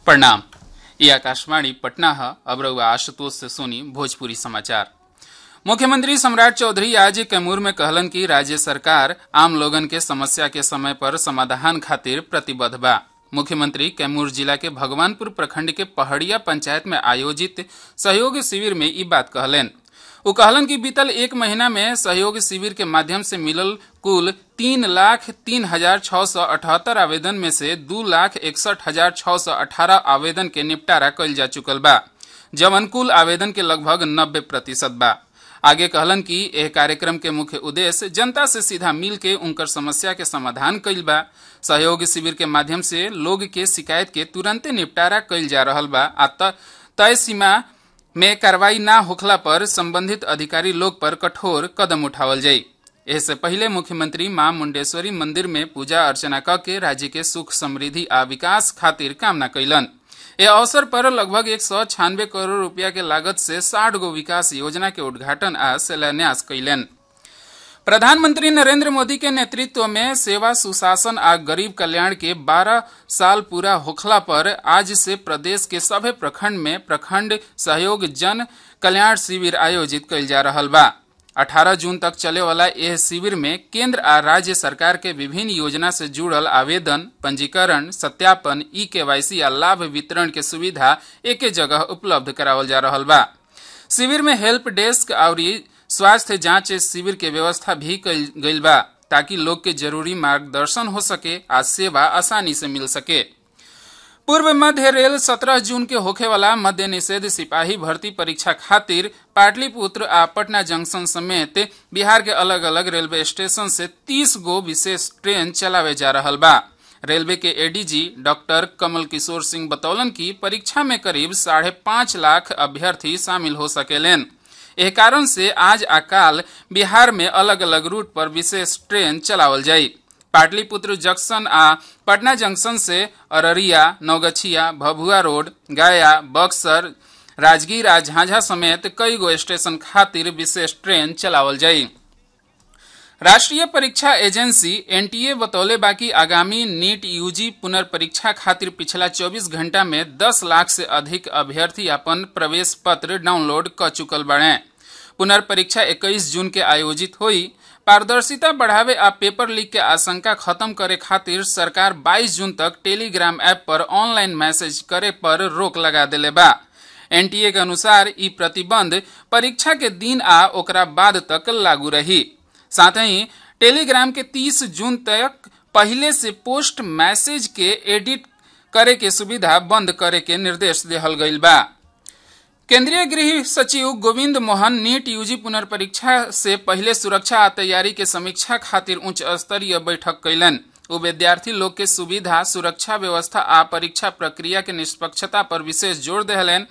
प्रणाम ये आकाशवाणी पटना है अब रहुआ आशुतोष से सुनी भोजपुरी समाचार मुख्यमंत्री सम्राट चौधरी आज कैमूर में कहलन कि राज्य सरकार आम लोगन के समस्या के समय पर समाधान खातिर प्रतिबद्ध बा मुख्यमंत्री कैमूर जिला के भगवानपुर प्रखंड के पहड़िया पंचायत में आयोजित सहयोग शिविर में ई बात कहलेन वो कहलन कि बीतल एक महीना में सहयोग शिविर के माध्यम से मिलल कुल तीन लाख तीन हजार छह सौ अठहत्तर आवेदन में से दू लाख इकसठ हजार छह सौ अठारह आवेदन के निपटारा कइल जा चुकल बा जवन कुल आवेदन के लगभग नब्बे प्रतिशत बा आगे कहलन कि एह कार्यक्रम के मुख्य उद्देश्य जनता से सीधा मिल के उनकर समस्या के समाधान कइल बा सहयोग शिविर के माध्यम से लोग के शिकायत के तुरंते निपटारा कइल जा रहल बा आ तय सीमा में कार्रवाई ना होखला पर संबंधित अधिकारी लोग पर कठोर कदम उठावल जाई इससे पहले मुख्यमंत्री मां मुंडेश्वरी मंदिर में पूजा अर्चना क के राज्य के सुख समृद्धि आ विकास खातिर कामना कैलन ए अवसर पर लगभग एक सौ छियानवे करोड़ रुपया के लागत से साठ गो विकास योजना के उद्घाटन आ शिलान्यास कैलन प्रधानमंत्री नरेंद्र मोदी के नेतृत्व में सेवा सुशासन आ गरीब कल्याण के 12 साल पूरा होखला पर आज से प्रदेश के सभे प्रखंड में प्रखंड सहयोग जन कल्याण शिविर आयोजित कइल जा रहल बा 18 जून तक चले वाला यह शिविर में केंद्र आ राज्य सरकार के विभिन्न योजना से जुड़ल आवेदन पंजीकरण सत्यापन ई केवाईसी आ लाभ वितरण के सुविधा एके जगह उपलब्ध करावल जा रहल बा शिविर में हेल्प डेस्क और स्वास्थ्य जांच शिविर के व्यवस्था भी कइल गइल बा ताकि लोग के जरूरी मार्गदर्शन हो सके आ सेवा आसानी से मिल सके पूर्व मध्य रेल 17 जून के होखे वाला मध्य निषेध सिपाही भर्ती परीक्षा खातिर पाटलिपुत्र आ पटना जंक्शन समेत बिहार के अलग अलग रेलवे स्टेशन से 30 गो विशेष ट्रेन चलावे जा रहल बा रेलवे के एडीजी डॉक्टर कमल किशोर सिंह बतौलन कि परीक्षा में करीब साढ़े पाँच लाख अभ्यर्थी शामिल हो सकेलेन एह कारण से आज आ काल बिहार में अलग अलग रूट पर विशेष ट्रेन चलावल जाई पाटलिपुत्र जंक्शन आ पटना जंक्शन से अररिया नवगछिया भभुआ रोड गया बक्सर राजगीर आ झांझा समेत कई गो स्टेशन खातिर विशेष ट्रेन चलावल जाई राष्ट्रीय परीक्षा एजेंसी एनटीए बतौले बाकी आगामी नीट यूजी पुनर्परीक्षा खातिर पिछला 24 घंटा में 10 लाख से अधिक अभ्यर्थी अपन प्रवेश पत्र डाउनलोड क चुकल बड़े पुनर्परीक्षा 21 जून के आयोजित हुई पारदर्शिता बढ़ावे आ पेपर लीक के आशंका खत्म करे खातिर सरकार 22 जून तक टेलीग्राम ऐप पर ऑनलाइन मैसेज करे पर रोक लगा दिले बा एनटीए के अनुसार ई प्रतिबंध परीक्षा के दिन आ ओकरा बाद तक लागू रही साथ ही टेलीग्राम के 30 जून तक पहले से पोस्ट मैसेज के एडिट करे के सुविधा बंद करे के निर्देश दिहल गईल बा केंद्रीय गृह सचिव गोविंद मोहन नीट यूजी पुनर्परीक्षा से पहले सुरक्षा आ तैयारी के समीक्षा खातिर उच्च स्तरीय बैठक कैलन वो विद्यार्थी लोग के सुविधा सुरक्षा व्यवस्था आ परीक्षा प्रक्रिया के निष्पक्षता पर विशेष जोर दिहलन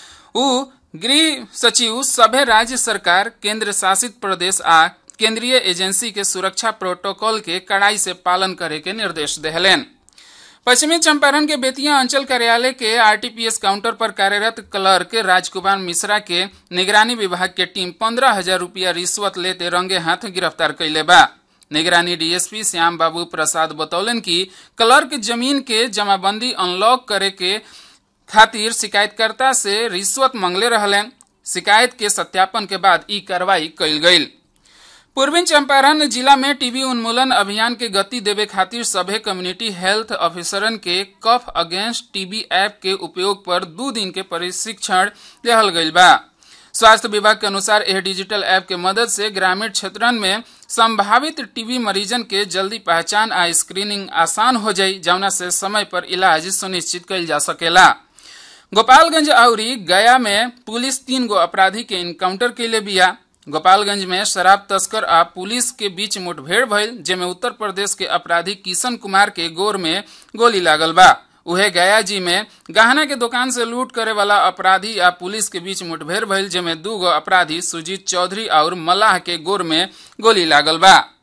उ गृह सचिव सभे राज्य सरकार केंद्र शासित प्रदेश आ केंद्रीय एजेंसी के सुरक्षा प्रोटोकॉल के कड़ाई से पालन करे के निर्देश दिहलेन पश्चिमी चंपारण के बेतिया अंचल कार्यालय के आरटीपीएस काउंटर पर कार्यरत क्लर्क राजकुमार मिश्रा के निगरानी विभाग के टीम पंद्रह हजार रूपया रिश्वत लेते रंगे हाथ गिरफ्तार कैले बा निगरानी डीएसपी श्याम बाबू प्रसाद बतौलन कि क्लर्क जमीन के जमाबंदी अनलॉक करे के खातिर शिकायतकर्ता से रिश्वत मांगले रहलन शिकायत के सत्यापन के बाद ई कार्रवाई कैल गई पूर्वी चंपारण जिला में टीबी उन्मूलन अभियान के गति देवे खातिर सभे कम्युनिटी हेल्थ ऑफिसरन के कफ अगेंस्ट टीबी ऐप के उपयोग पर दो दिन के प्रशिक्षण दिहल गईल बा स्वास्थ्य विभाग के अनुसार यह डिजिटल ऐप के मदद से ग्रामीण क्षेत्रन में संभावित टीबी मरीजन के जल्दी पहचान आ स्क्रीनिंग आसान हो जाई जौना से समय पर इलाज सुनिश्चित कइल जा सकेला गोपालगंज आउरी गया में पुलिस तीन गो अपराधी के इनकाउंटर के लिए बिया गोपालगंज में शराब तस्कर आ पुलिस के बीच मुठभेड़ भइल जेमे उत्तर प्रदेश के अपराधी किशन कुमार के गोर में गोली लागल बा उहे गया जी में गहना के दुकान से लूट करे वाला अपराधी आ पुलिस के बीच मुठभेड़ भइल जेमे दू गो अपराधी सुजीत चौधरी और मल्लाह के गोर में गोली लागल बा